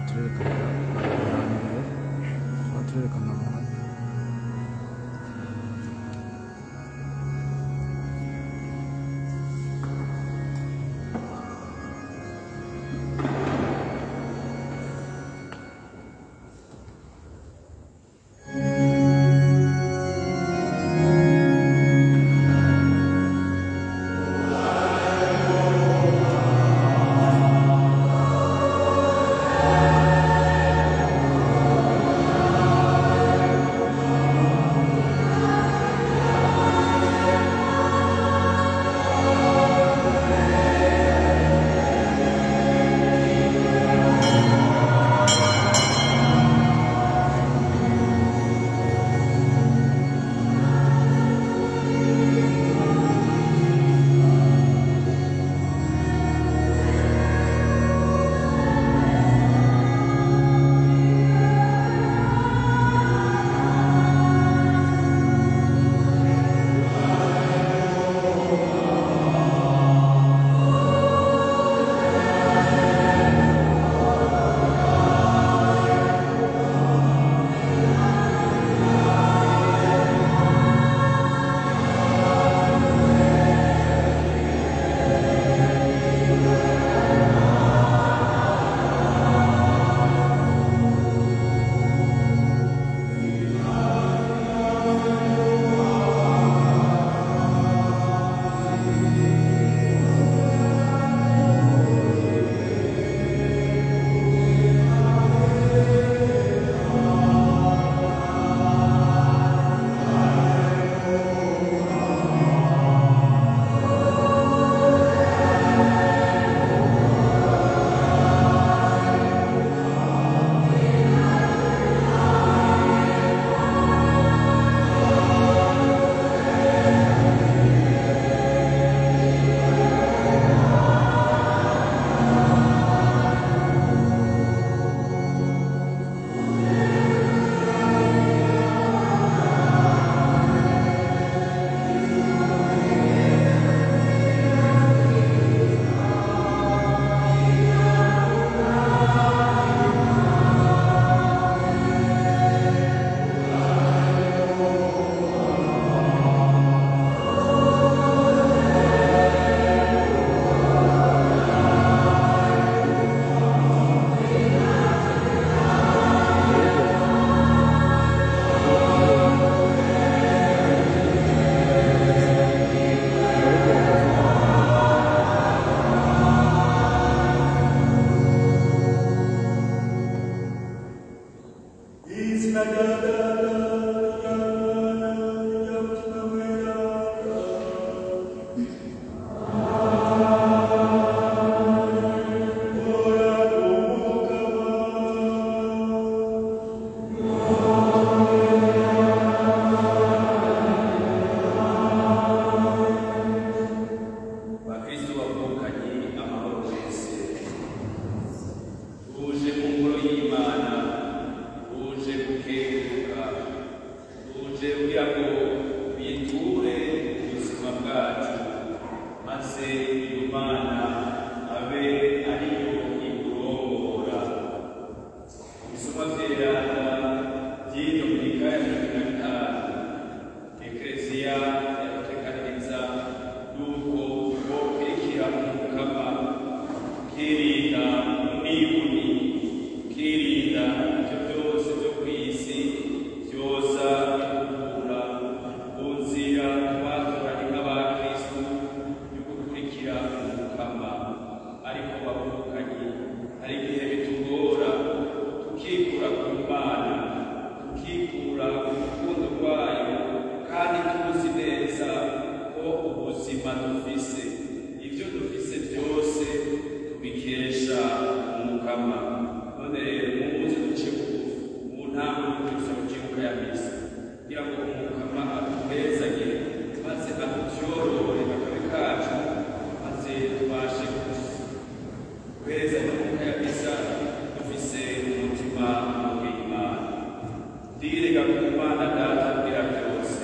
turerekana amahambere tuba turerekana amahambere bakristo bavukanye amahoro wese uje mu ngoro y'imana uje gukenguruka uje kugira ngo biture ubuzima bwacu maze iyo mana abe ariyo ikurongora ibisoma vyerana vy'indominika ya mirongo ine na bitanu ekleziya yadutekaniriza yuko bokurikira umukama ukirinda umwibuni ukirinda ivyo vyose vyo kw'isi vyoza bikukura mu nzira twatoranye nk'abakristu yo gukurikira umukama ariko bavukanye hari igihe bitugora tukikura ku mana tukikura ku rukundo rwayo kandi tuzi neza ko ubuzima dufise ibyo dufise byose tubikesha umukama none rero muze duce bugufi mu ntango y'ukwisa mu kibuga ya misa kugira ngo umukama aduhezanye maze atutyorore akabe kacu maze tubashe guhereza n'umwuka ya misa dufise umutima w'imana ndirega ku mana data kugira byose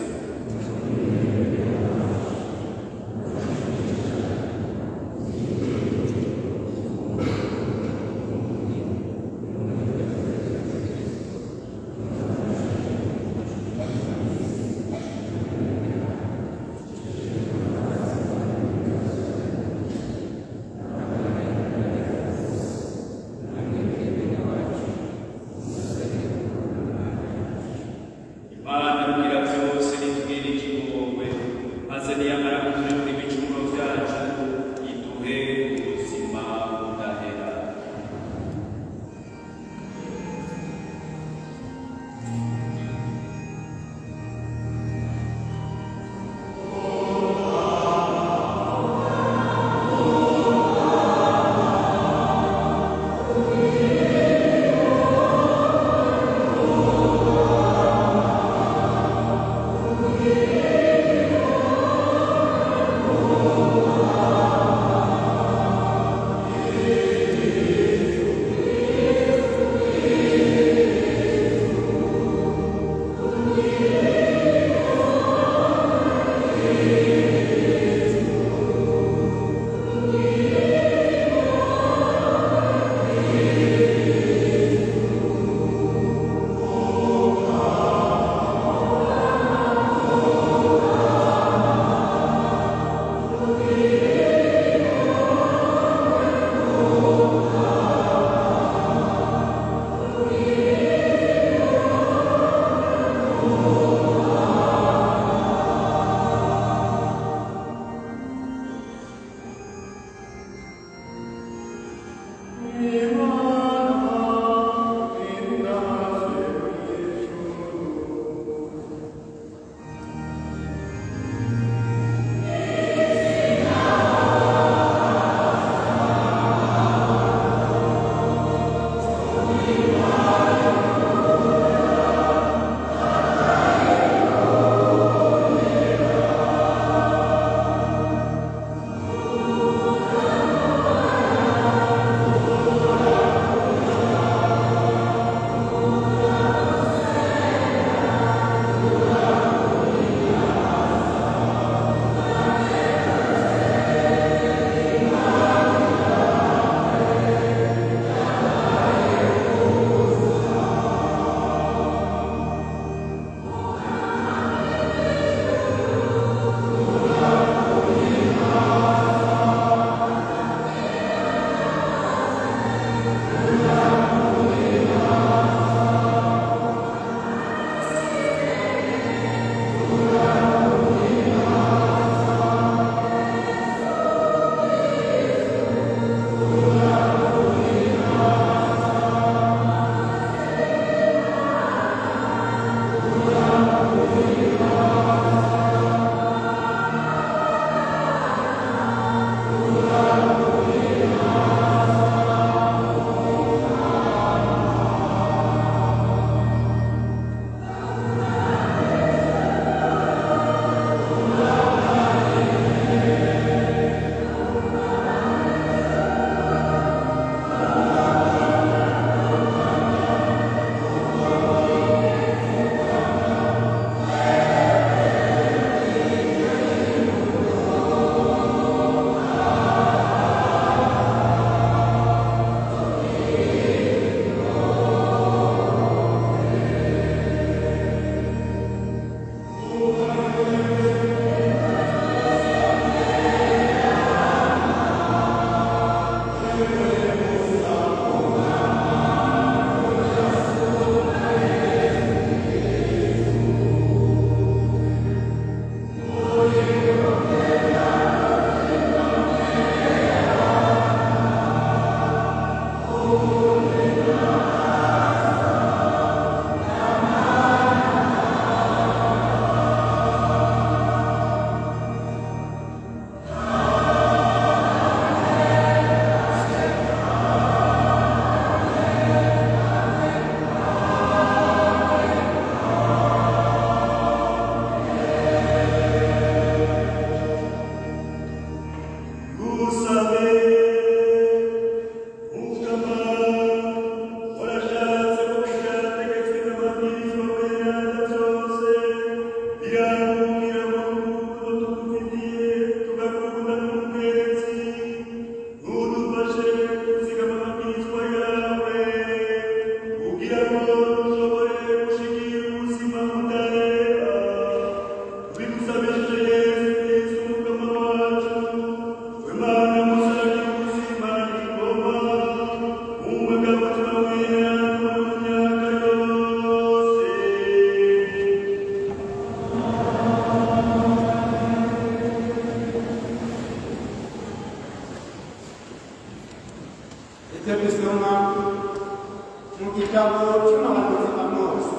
tubisoma mu gitabo cy'umuhanuzi amosi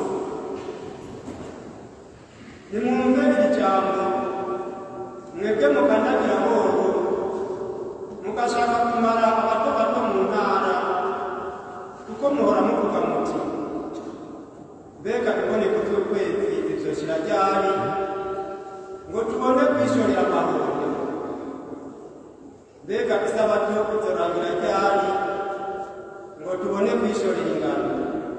nimwumve iri jambo mwebwe mukandagira horo mugashaka kumara abato bato mu ntara kuko muhora muvuga muti mbega iboneko by'ukwezi zizoshira ryari ngo tubone kwishorera amahoro mbega isabato izorangira ryari ngo tubone kwishorera ingano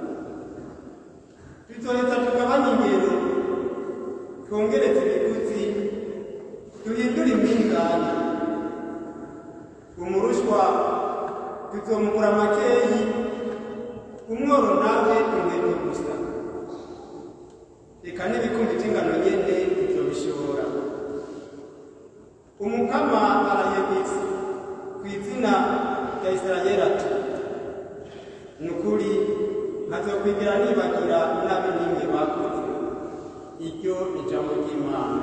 tuzoheza tugabanye ingero twongereze ibiguzi duhindure impingane umurushwa tuzomugura makeyi umworo nawe ingendo gusa reka n'ibikumbi by'ingano nyene tuzobishora umukama arayegetse ku izina rya isirayeli ati ni ukuri nkazokwigera nibagira inabi n'imwe bakoze iryo ijambo ry'imana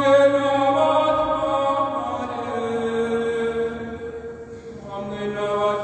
Amen.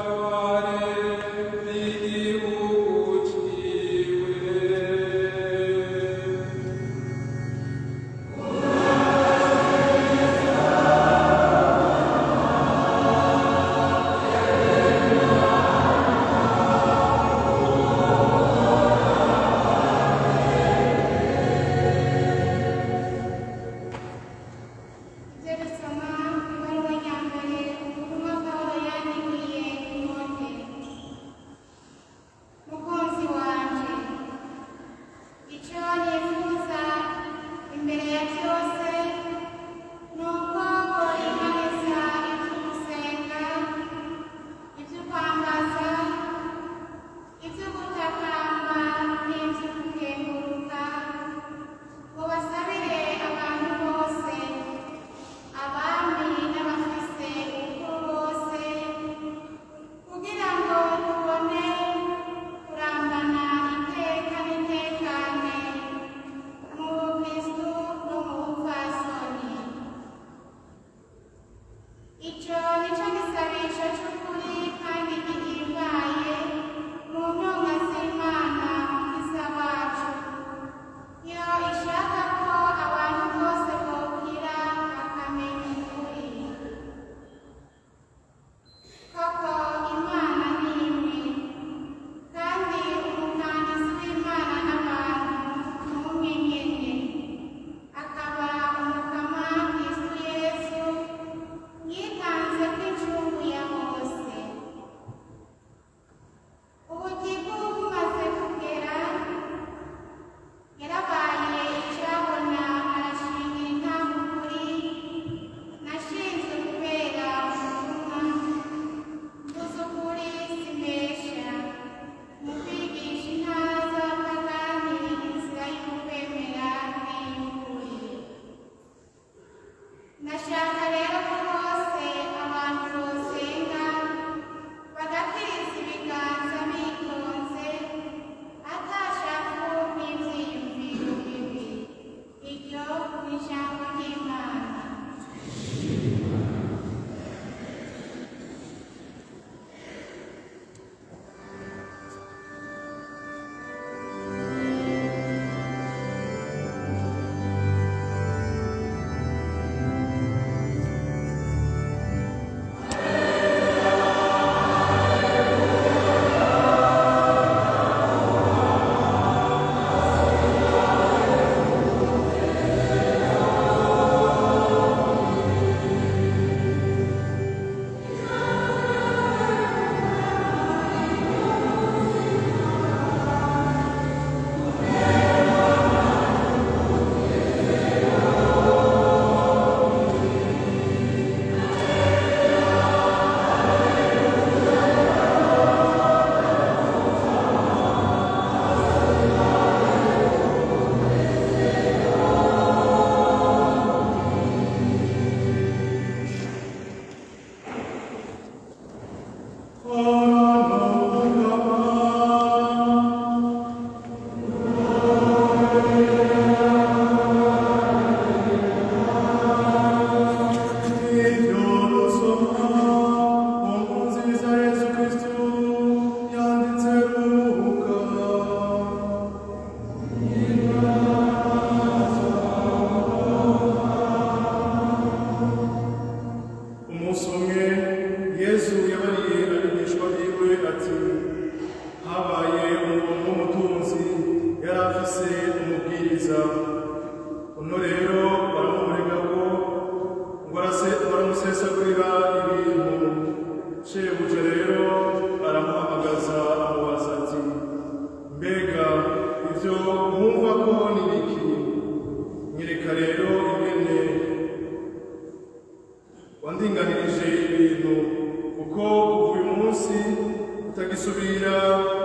wandinganirije ibintu kuko uyu munsi utagisubira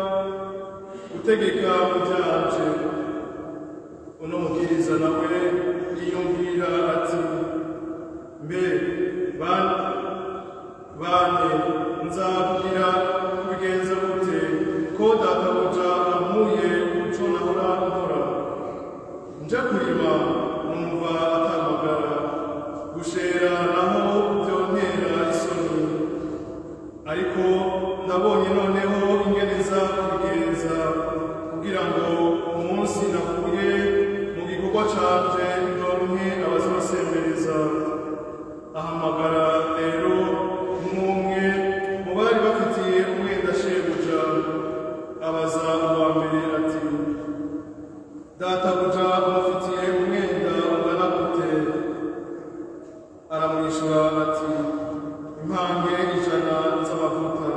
gutegeka mu byanje uno mubwiriza nawe yiyumvira ati mbe bane bane nzabwira kubigenza gute ko databuja ampuye umuco nahora nkora nja kurima numva atamagara gushera naho byontera isoni ariko ndabonye noneho ingene nza kubigenza kugira ngo umunsi navuye mu gikorwa canje ndonke abazosembereza ahamagara rero umwe mu bari bafitiye umwenda shebuja abaza uwa mbere ati databuja umufitiye umwenda ungana gute aramwishyura ati impange ijana z'amavuta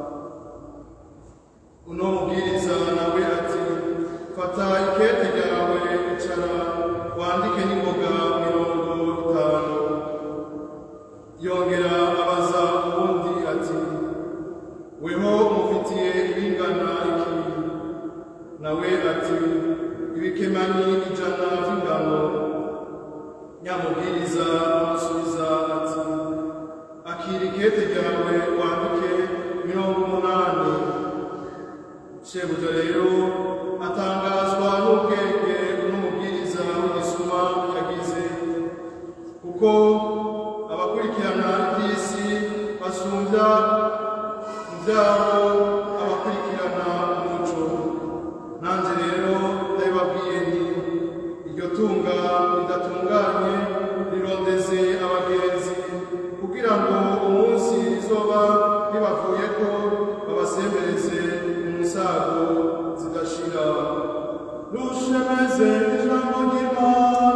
uno mubwiriza nawe ati fata ikete ryawe icara wandike n'ingoga mirongo itanu yongera abaza uwundi ati weho umufitiye ibingana iki nawe ati ibikemanyi ijana by'ingano nyamubwiriza amusubiza ati akira ikete ryawe wandike mirongo umunani shebuja rero atangazwa n'ubwenge n'umubwiriza w'igisuma yagize kuko abakurikirana iby'isi asumbya mu byabo abakurikirana umuco nanjye rero ndabibabwiye nti iryo tunga ridatunganye rirondeze abagenzi kugira ngo umunsi rizoba ribavuye ko babasembereze mu nsago zidashira rushemeze ijambo ry'imana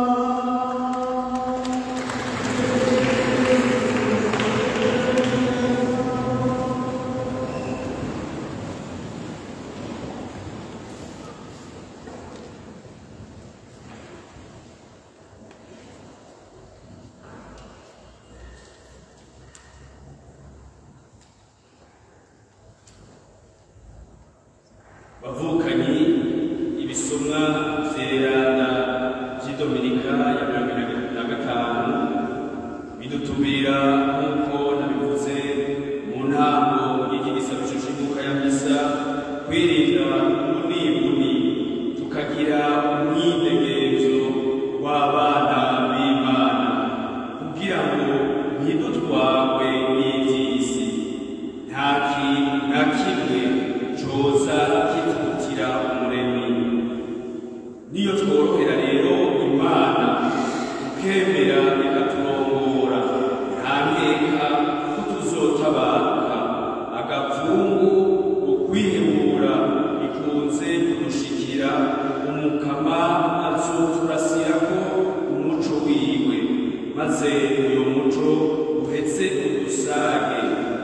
bavukanyi ibisomwa vyererana vy'idominika ya mirongo ibiri na gatanu bidutumira nk'uko nabivuze mu ntango y'iki gisabisho c'ivuka ya misa kwirinda ubunibuni tukagira umwidegemvyo w'abana b'imana kugira ngo ntidutwarwe n'ivy'isi nta kintu na kimwe coza kitutira umuremyi niyo tworohera rero imana tukemera ikaturongora nta nkeka ko tuzotabaruka agapfungu ukwihebura bikunze kudushikira umukama azoturasirako umuco wiwe maze uyo muco uhetse udusage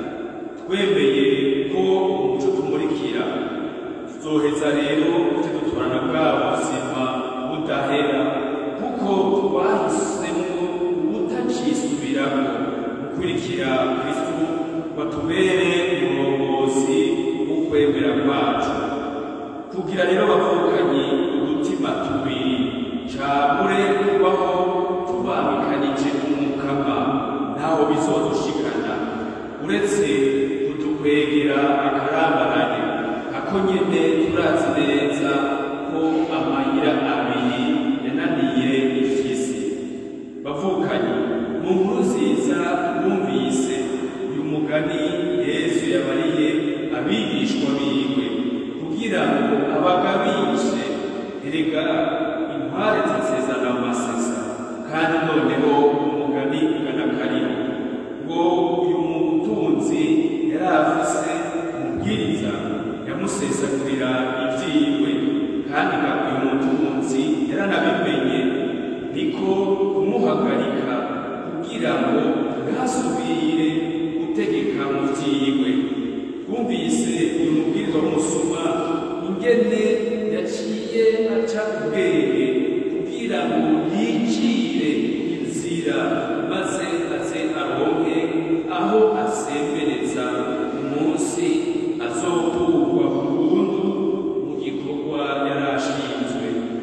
twemeye ko umuco tumurikira tuzoheza rero tujye dutorana bwa buzima budahera kuko twahisemo ubutacisubiramo gukurikira kristu batubere umurongozi w'ukwemera kwacu kugira rero bavukanye udutima tubiri cagure kubaho tubangikanije umukama ntaho bizodushikana uretse kudukwegera akarambarane ako nyene turazi neza ko amayira abiri yananiye ifisi bavukanye mu nkuru nziza bumvise uyu mugani yesu yabariye abigishwa biwe kugira ngo abagabishe erega intware zisezana mu masesa kandi noneho umugani ugana kariho ngo uyu mutunzi yari afise umubwiriza yamusesagurira ibyiwe kandi nga uyu mutunzi yaranabimenye niko kumuhagarika kugira ngo ntasubire gutegeka mu byiwe twumvise uyu mubwiriza w'umusuma ingene yaciye aca ubwenge kugira ngo yicire inzira maze aze aronke aho asembereza umunsi azokurwa burundu mu gikorwa yari ashinzwe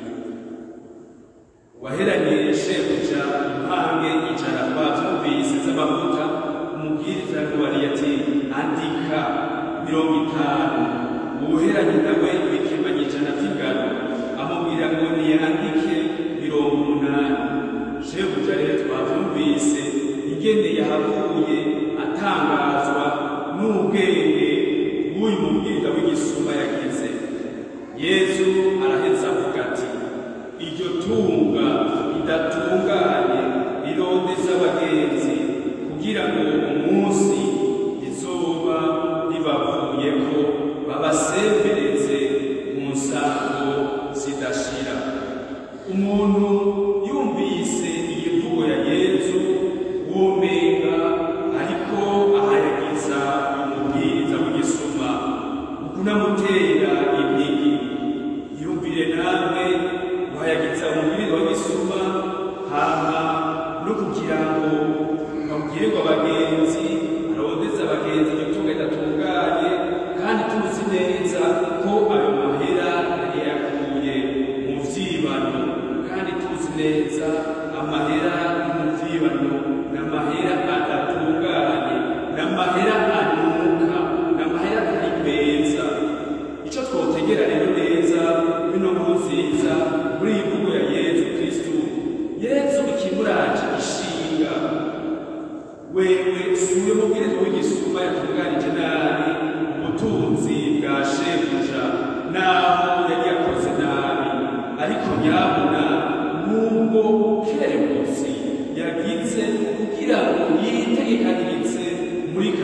waheranye shebuja impange icara twavyumvise z'amavuta umubwiriza yamubariye ati andika mirongo itanu uwuheranye nawe ibikemanye ijana vy'ingano amubwira ngo niyandike mirongo umunani shebuja rero twavyumvise ingene yahavuye atangazwa n'ubwenge bw'uyu mubwiriza w'igisuma yagize yesu araheza avuga ati iryo tunga ridatunganye rirondeza abagenzi kugira ngo umunsi rizoba ribavuyeko babasembereze mu nsango zidashira umuntu yumvise iyi mvugo ya yesu womenga ariko ahayagiza umubwiriza w'igisuma ukunamutera impigi yumvire namwe guhayagiza umubwiriza w'igisuma hama no kugira ngo babwirirwe abagenzi arondeze abagenzi igitunga ridatunganye kandi tuzi neza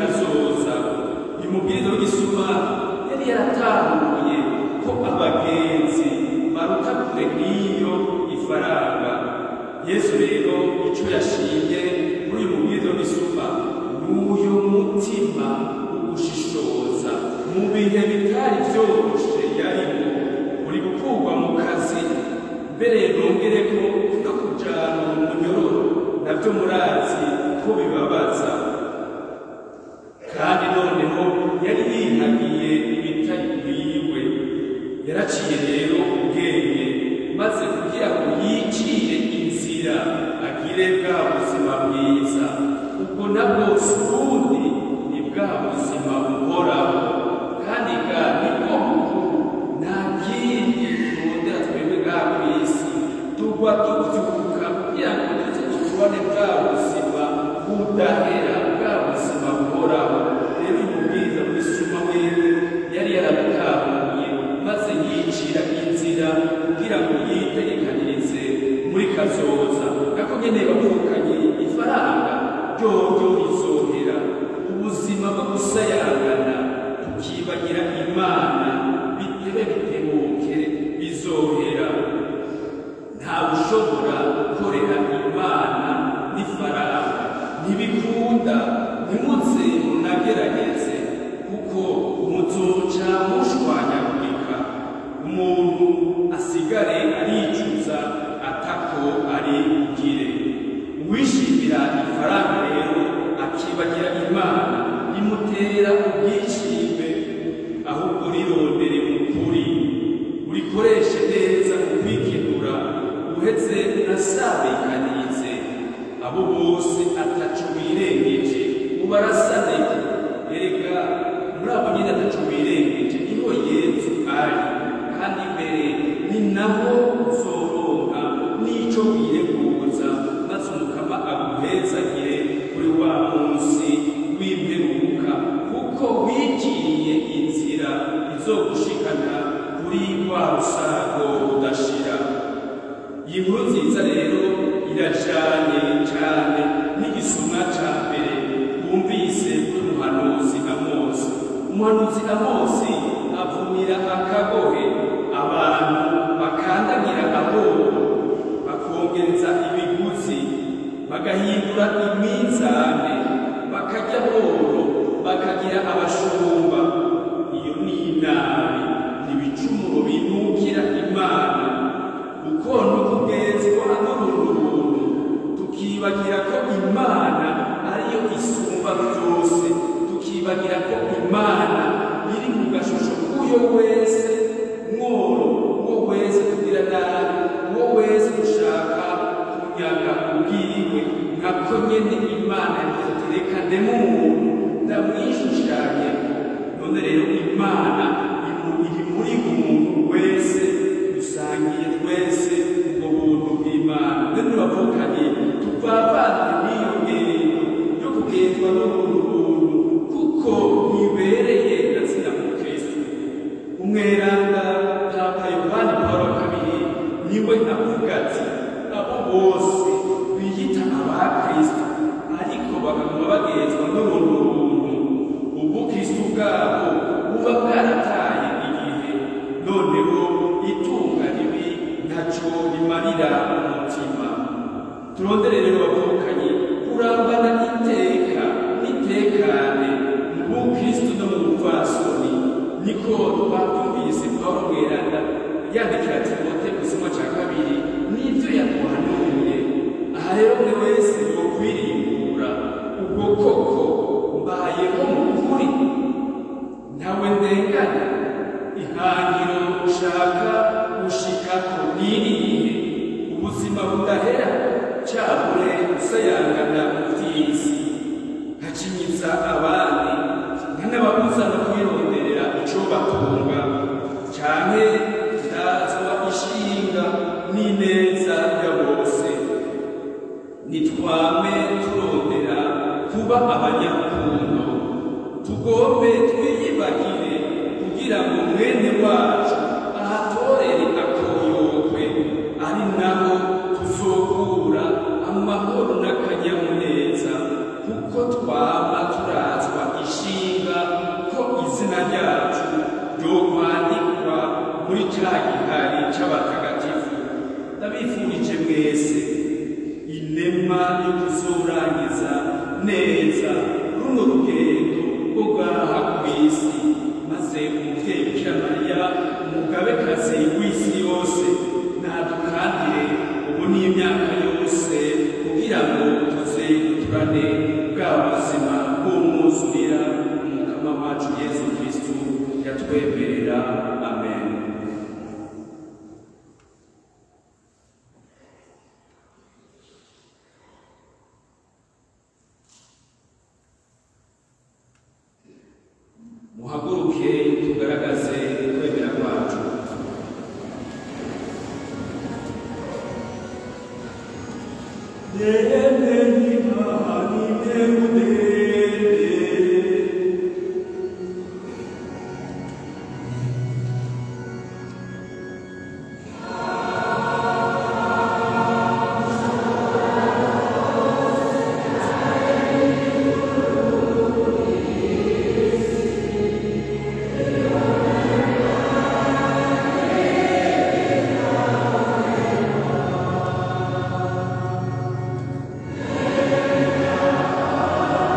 kazoza uyu mubwiriza w'igisuma yari yaratahuye ko abagenzi baruta kure n'iyo ifaranga yesu rero icyo yashimye muri uyu mubwiriza w'igisuma ni uyu mutima ugushishoza mu bihe bitari byoroshe yarimo uri gukurwa mu kazi mbere nongere ko no kujana mu munyororo nabyo murazi ko bibabaza kandi noneho yari yihagiye ibitari biwe yaraciye rero ubwenge maze kugira ngo yicire inzira agire bwa buzima bwiza ubwo nabwo si ubundi ni bwa buzima buhoraho kandi bwa nibwo bukuru nta kindi turondera twebwe bwa ku isi tugwa tubyuka kugira ngo tuze tubone bwa buzima budahera bwa buzima buhoraho rero umubwiriza w'isuma wewe yari yarabitahuye maze yicira inzira kugira ngo yitegekanirize muri kazoza nako nyene bavukanye ifaranga ryoryo rizohera ubuzima bwo gusayangana tukibagira imana bitebe bitebuke bizohera nta ushobora gukorera imana n'ifaranga ntibikunda ntimuze munagerageze kuko muzoca mushwanyagurika umuntu asigare aricuza atako ari bugire uwishimira ifaranga rero akibagira imana rimutera ubwishime ahubwo rirondere mu kuri urikoreshe neza mu kwikenura uhetse unasabikanize abo bose ataco birengeje ubarasaneke erega muri abo nyine ataco birengeje niho yezu ari kandi imbere ni naho uzoronka n'ico wireguza maze umukama aguhezagire kuri wa munsi w'imperuka kuko wigiriye inzira izogushikana kuri rwa rusago rudashira iyi nkuru nziza rero irajanye cyane n'igisumwa cya mbere wumvise k'umuhanuzi amosi umuhanuzi amosi avumira akagohe abantu bakandagira ahoro bakongereza ibiguzi bagahindura iminzane bakarya boro bakagira abashumba iyo ni inabi ni ibicumuro binukira imana ukona ukugenzwa n'urunturuntu tukibagira ko imana ariyo isumba byose tukibagira ko imana iri mu gashusho k'uyo wese mworo uwo wese tugira nabi uwo wese dushaka kunyaga ubwiwe nkako nyene imana yatereka ndemo umuntu ndamwishushanye none rero imana iri muri umuntu wese dusangiye twese ubwo buntu bw'imana none turavukanye tuvavane n'iyo ngendo yo kugendwa n'ubuntu buntu kuko ntibereye na zina mu kristo umweranda papa yohani pawulo wa kabiri niwe avuga ati abo bose biyita aba kristo ariko bakaguma bagenzwa n'ubuntu buntu ubu kristo bwabo buba bwarataye igihe noneho itunga ribi ntaco rimarira umutima turondere rero bavukanye kurambana iteka n'itekane mu bukristo no mu bupfasoni niko twakumvise pawulo mweranda yandikira timote gisomwa ca kabiri n'ibyo yamuhanuye aha rero buri wese yokwirimbura ubwo koko mbayeho mu kuri ntawe ndengana ihangiro ushaka gushikako niriye ubuzima budahera cabure usayangana mu vy'isi nkacinyiza abandi nkanababuza no kwironderera ico batunga canke ndazwa ishinga n'ineza ya bose nitwame turondera kuba abanyarukundo tugombe twiyibagire kugira ngo mwene wacu ahatorere akoyokwe ari naho tuzokura amahoro n'akanyamuneza kuko twaba turazwa atagihari c'abatagatifu ndabifurije mwese inema yo kuzorangiza neza runo rugendo rwo ngaha kw'isi maze umuvyeyi bikira mariya umugabekazi w'isi yose nadukandire ubu n'imyaka yose kugira ngo tuze turane bwa buzima bw'umwuzurira umukama wacu yesu kristu yatwemerera amen muhaguruke tugaragaze kwemera kwacu Amen.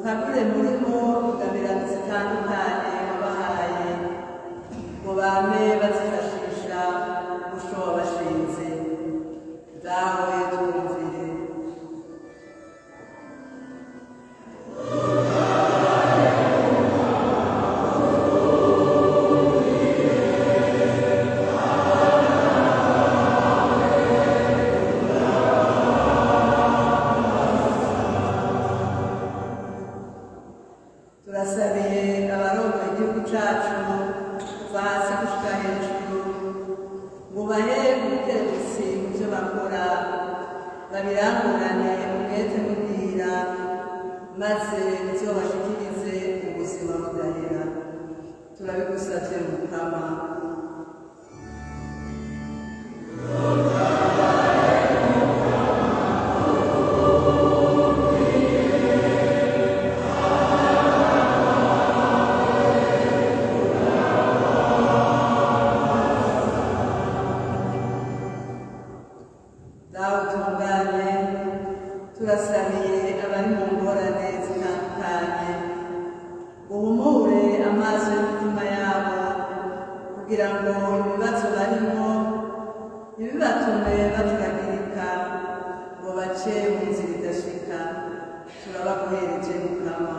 ukagure murimo ingabirano zitandukanye wabahaye ngo bame bazifashisha umuco wabashinze dawe twumvire turasabiye abarongoye igihugu cacu kuva hasi gushika hejuru ngo bahe ubutegetsi mu byo bakora babirangurane umwete n'ubwira maze bizobashikirize ubuzima budahera turabigusavye mukama dawe utunganye turasabiye abari mu ngorane zitandukanye uhumure amaso y'imitima yabo kugira ngo ibibazo barimo ntibibatume baturagirika ngo bace mu nzira idashika turabaguhereje mukama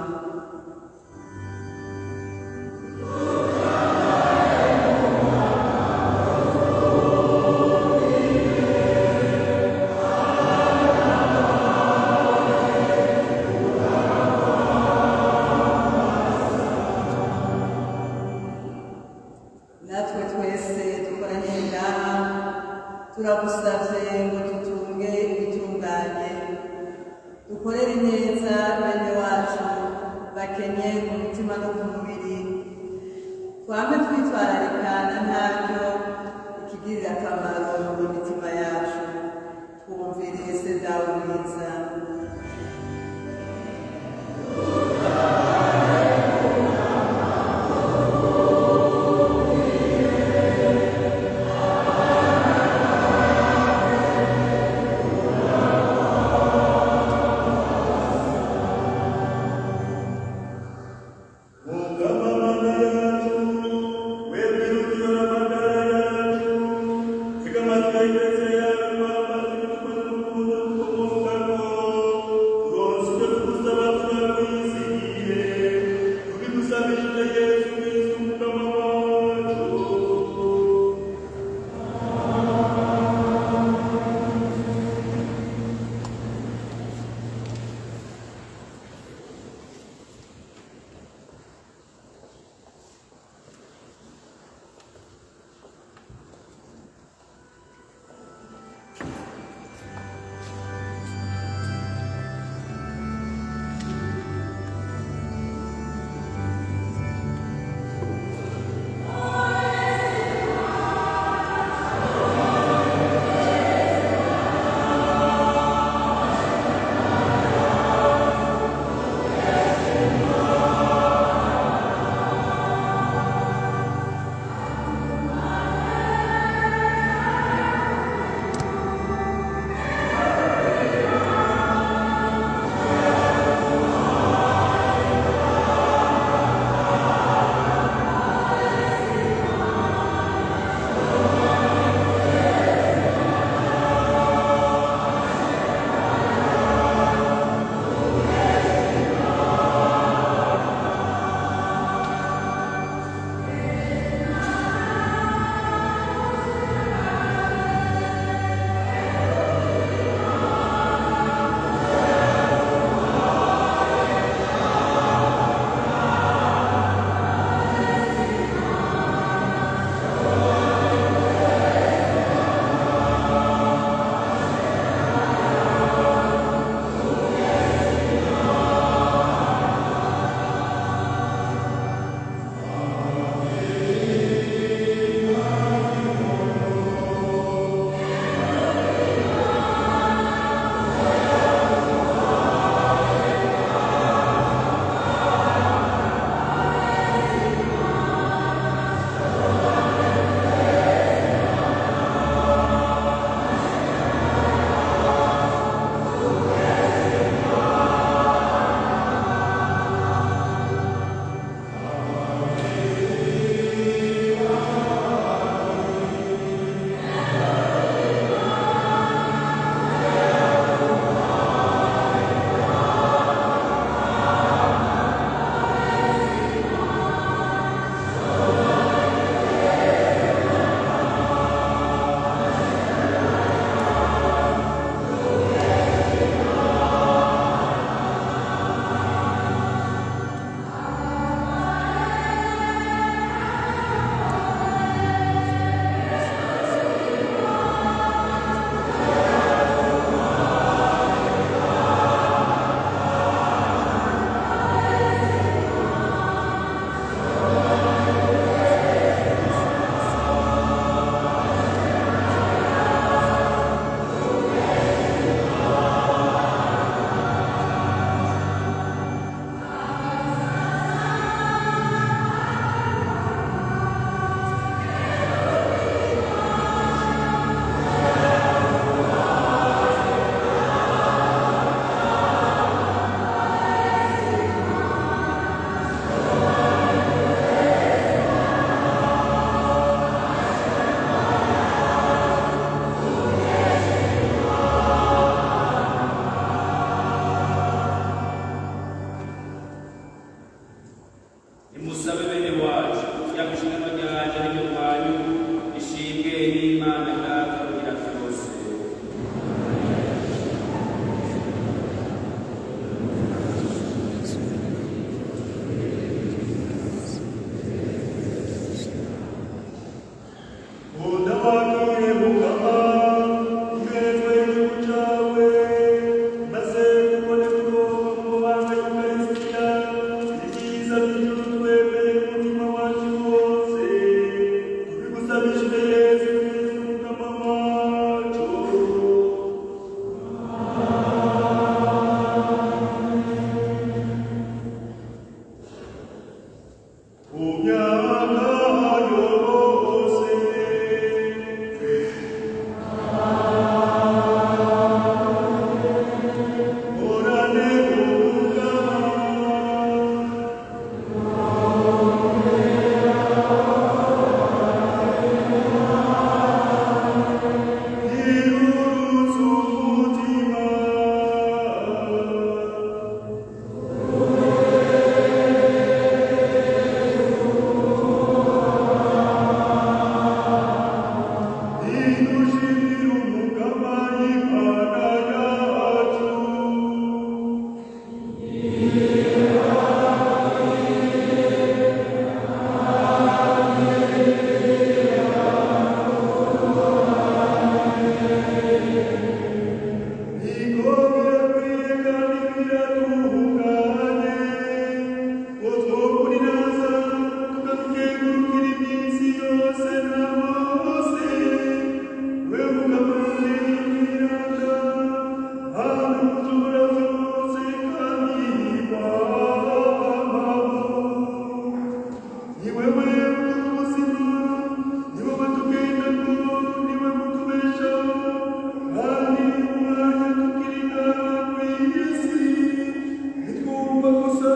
natwe twese dukoranye ngaha turagusavye ngo dutunge ibitunganye dukorere neza bene wacu bakenye ku mutima no ku mubiri twame twitwararika na ntaryo ikigirira akamaro mu mitima yacu twumvire se dawe mwiza Thank you.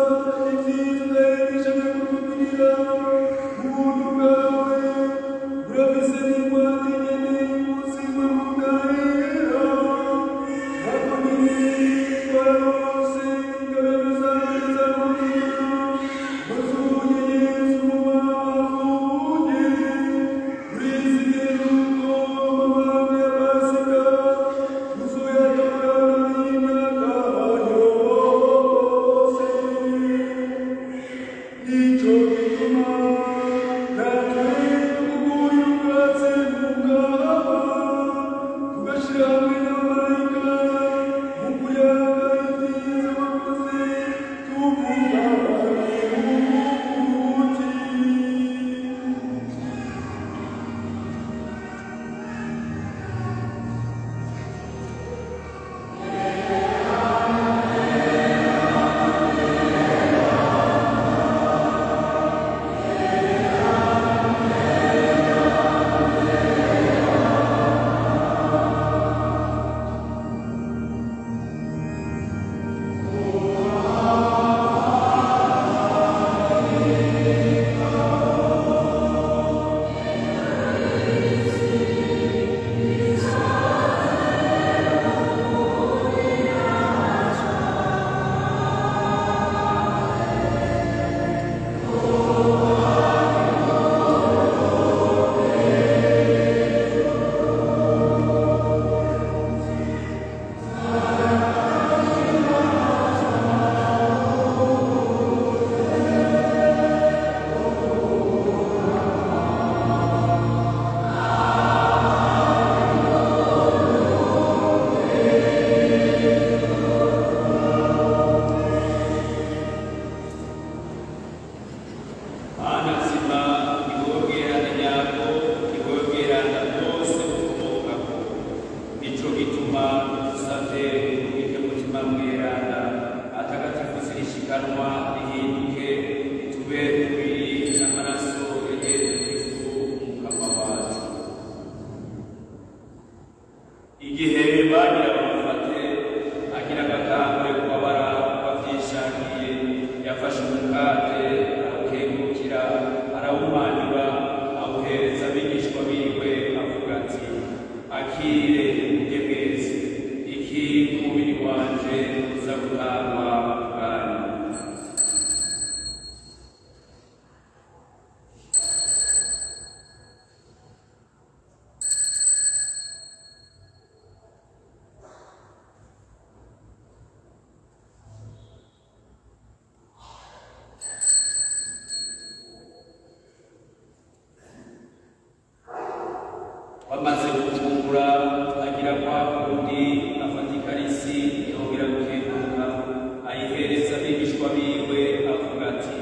bamaze gufungura agira kwa kundi afata ikarisi yongera gukenguruka ayihereza abigishwa biwe avuga ati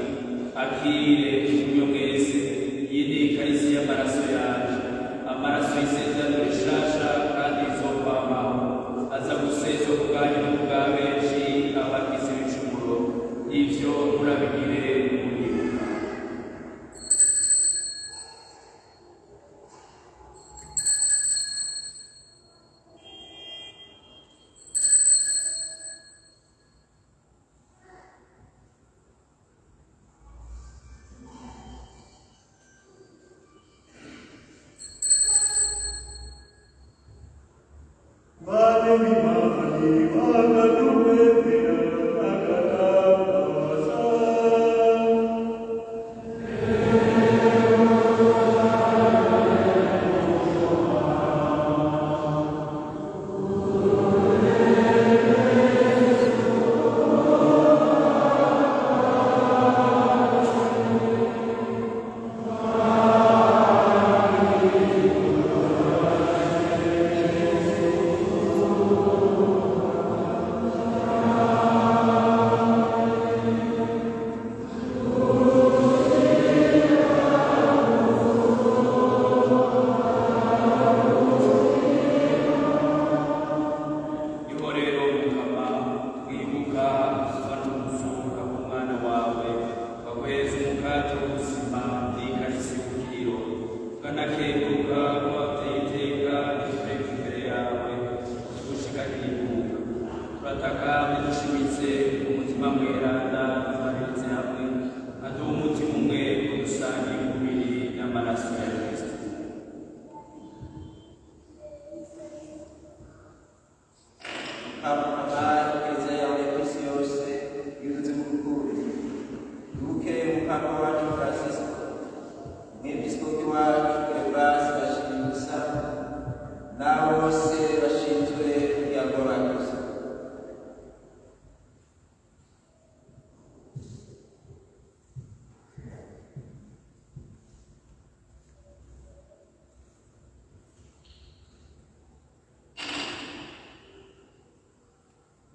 akire munywe mwese iyi ni ikarisi y'amaraso yanje amaraso y'isezerano rishasha kandi izokwamaho aza gusezwa ku bwanyu no ku bwa benshi abagize ibicumuro ivyo murabigire muribuka niho rero mukama twibuka uva no gusohoka k'umwana wawe wakweza umukate w'ubuzima n'ikarisi y'ubukiro tukanakenguruka ko wateye iteka ritureka imbere yawe tugushika n'ibuka turataka bidushimitse umutima mweranda uzane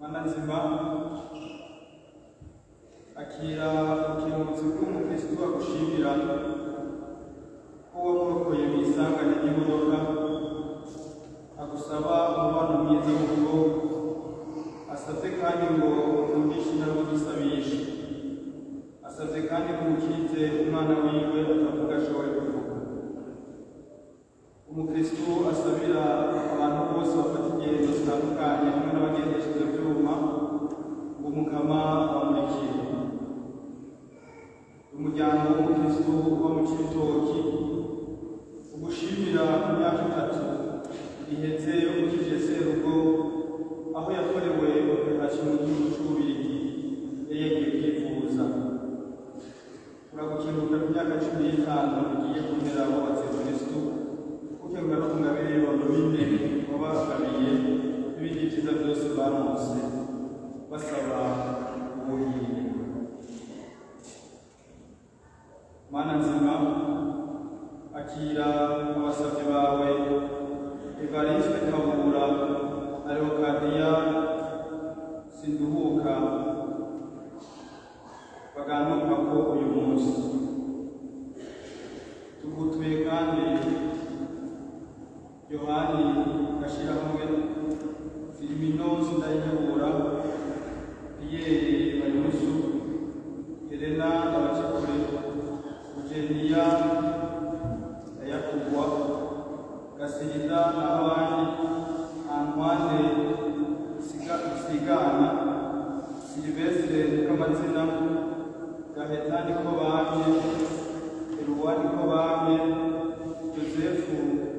mana nzima akira ukiramutse bw'umukristu agushimira ko wamurokoye mu isanganya ry'imodoka agusaba umubano mwiza mu rugo asabye kandi ngo umundishe nabwo gisabishe asabye kandi ko umukize umwana wiwe atavuga ashobore kuvuga umukristu asabira abantu bose bafata ingendo zitandukanye hamwe n'abagendesha ibyo byuma ngo umukama bamurikire umuryango w'umukristu uba mu cy'ibitoki ugushimira ku myaka itatu ihetse ukije serugo aho yakorewe operasiyo mu gihugu cy'ububirigi yari yagiye kwivuza uragukenguka ku myaka cumi n'itanu ugiye kumera wubatse kristu ukengura no kungabire ibintu bine wabagabiye n'ibindi byiza byose baronse basaba ubuhire mana nzima akira abasabyi bawe evariste kabura na leokadiya sinduhuka baganuka ko uyu munsi tugutuye kandi yohani gashyirahamwe filiminosi ndayihebura piyeri banyusu helena abacekure ugeniya ndayakugwa gasirida n'abandi antwane Siga- sigana silivestre k'amazina gahetani ko bamye eruwani ko bamye josefu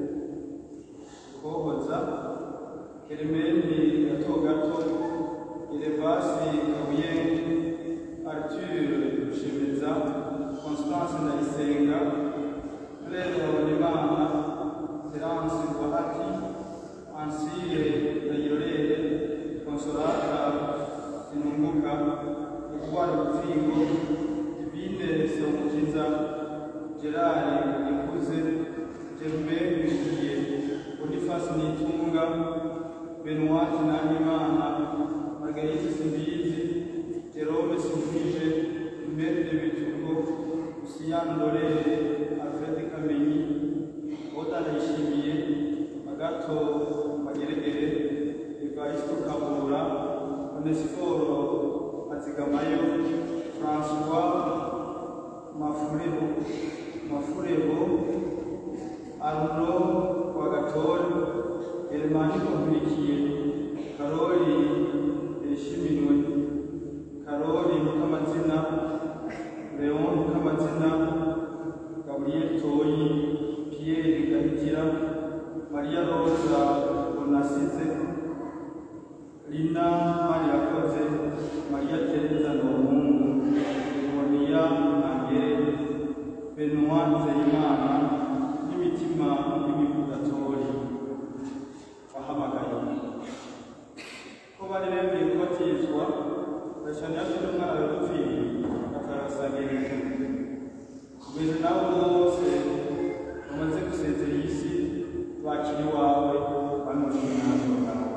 kohoza kelemeni gato gato elevasi kabuye arthur rushemeza constance ndayisenga claire habonimana terence bahati ansire ndayirorere consolata sinunguka ubwana butsingo divine semukiza gerard ikuze germe bigiye bonifasi nitunga benoit nahimana margarite simbizi jerome simfije merde bitugo usiyani dorere alfred kamenyi oda ndayishimiye agato mageregere evaristo kabura onesiforo azigamayo françois mafurebo mafurebo aruno rwagatore elemani kompurikiye karori yishimiwe karori mukamazina leon mukamazina gabriel toyi pierre gahitira maria rosa bonasize lina mariyakoze maria tereza nomungu moniya angere benoit nzeyimana n'imitima y'imivugatori wahamagaye ko bari bemeye kubatizwa gashani yafite umwana wegupfiriye akarasangira kugeza nabo bose bamaze gusezera iyi si bakiri iwawe bamaze umwanzuro bwawe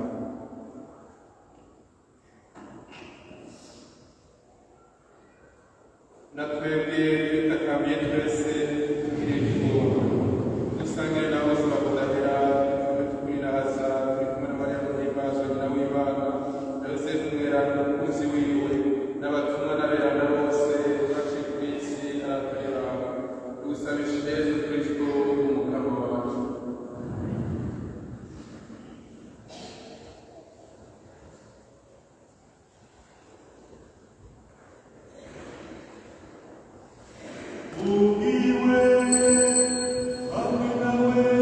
na twebwe twitakambiye twese tugire igihugu dusangire na bose bakudahira tube tukwirahaza turi kumwe na mariya muhimbazo nyina w'imana na yosefu mweranda umukunzi wiwe n'abatumwa n'aberana bose baciye ku isi aratureba tugusabisha yezu kristo umukama wacu Ubwiwe hamwe nawe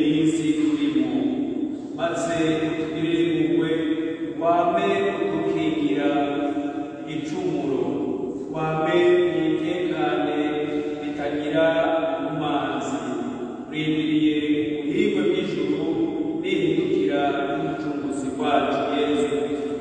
minsi turimo maze utugirire impuhwe wame udukingira igicumuro wame mwitekane ritagira umanzi urindiriye ubuhingwe bw'ijuru nihindukira n'umucunguzi wacu yesu kristo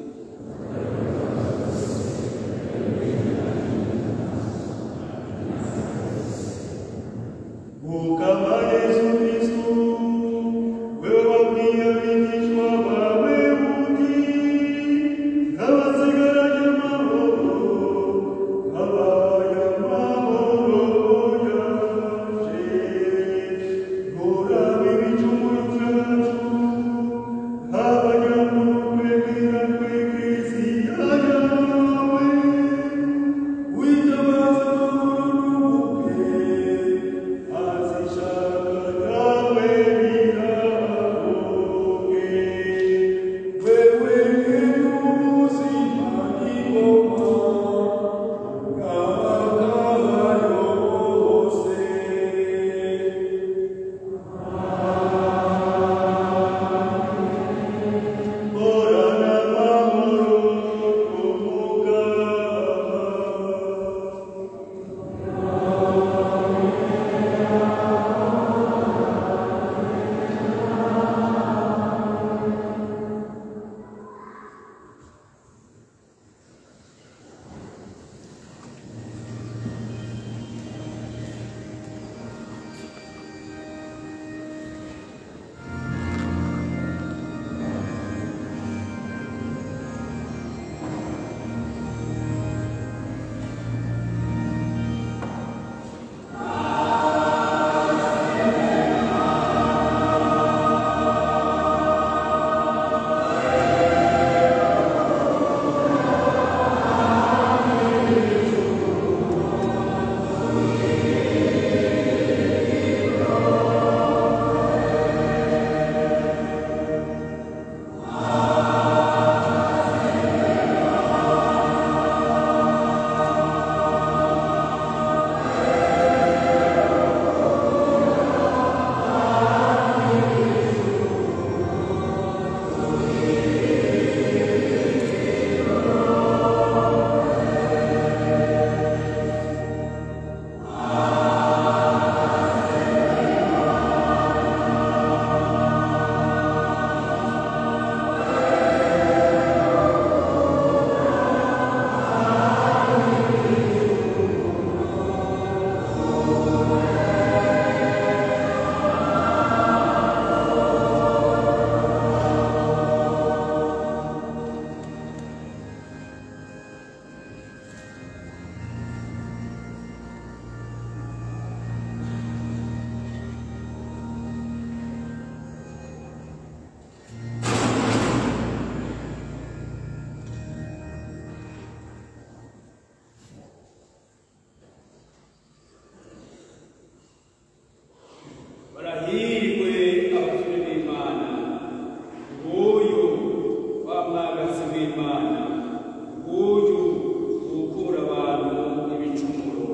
Mukama Yesu Kristu, wewe wabwiye abigishwa bawe uti, nk'abasigaranye amahoro, nk'abaye amahoro yanje. Nturaba ibicumuro byacu, nk'abanyamurwe bw'irakwe Kristiya yawe. Witabaza urubuke, azishaka nawe birahoge. Wewe n'ubuzima n'ingoma, bw'abagayo bose. Horana amahoro umugaba. barahirwe abasore b'imana nguyu wa mwagazi w'imana nguyu ukura abantu ibicumuro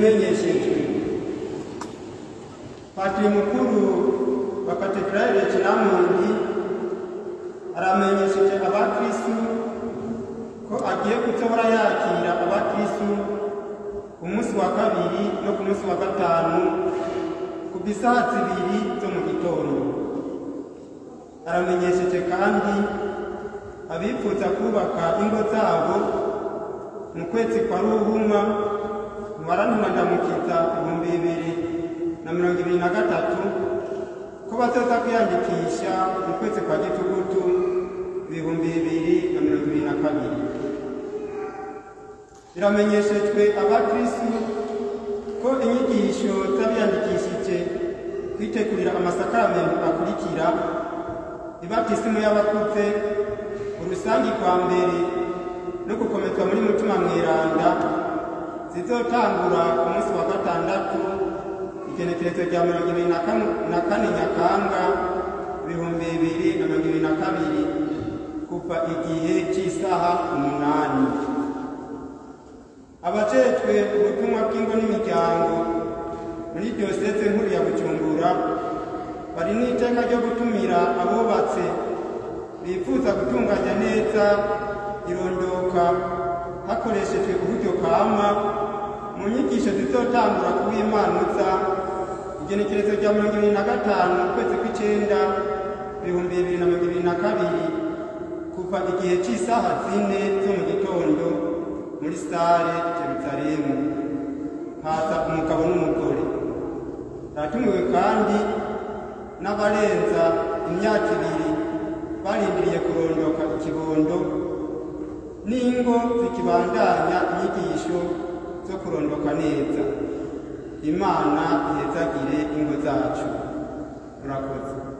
ibimenyeshejwe patiri mukuru wa katedrali ya kiramundi aramenyesheje abakristu ko agiye gutora yakira abakristu ku munsi wa kabiri no ku munsi wa gatanu ku isaha zibiri zo mu gitondo aramenyesheje kandi abifuza kubaka ingo zabo mu kwezi kwa ruhuma mu barantumandamukiza ibihumbi bibiri na mirongo ibiri na gatatu ko bazoza kwiyandikisha mu kwezi kwa gitugutu ibihumbi bibiri na mirongo ibiri na kabiri biramenyeshejwe abakristu ko inyigisho z'abiyandikishije kwitegurira amasakaramentu akurikira ibatisimu y'abakuze urusangi rwa mbere no gukomezwa muri mutima mweranda zizotangura ku munsi wa gatandatu igenekerezo rya mirongo ibiri na kane- na kane nyakanga ibihumbi bibiri na mirongo ibiri na kabiri kuva igihe cy'isaha umunani abajejwe ubutumwa bw'ingo n'imiryango muri diyoseze nkuru ya bujumbura bari n'iteka ryo gutumira abubatse bifuza gutunganya neza irondoka hakoreshejwe uburyo kama mu nyigisho zizotangura kuw'imanuza igenekerezo rya mirongo ibiri na gatanu ukwezi kw'icenda ibihumbi bibiri na mirongo ibiri na kabiri kuva igihe cy'isaha zine zo mu gitondo muri sare jerusalemu haza umugabo n'umugore hatumiwe kandi n'abarenza imyaka ibiri barindiriye kurondoka ikibondo n'ingo zikibandanya inyigisho zo kurondoka neza imana ihezagire ingo zacu murakoze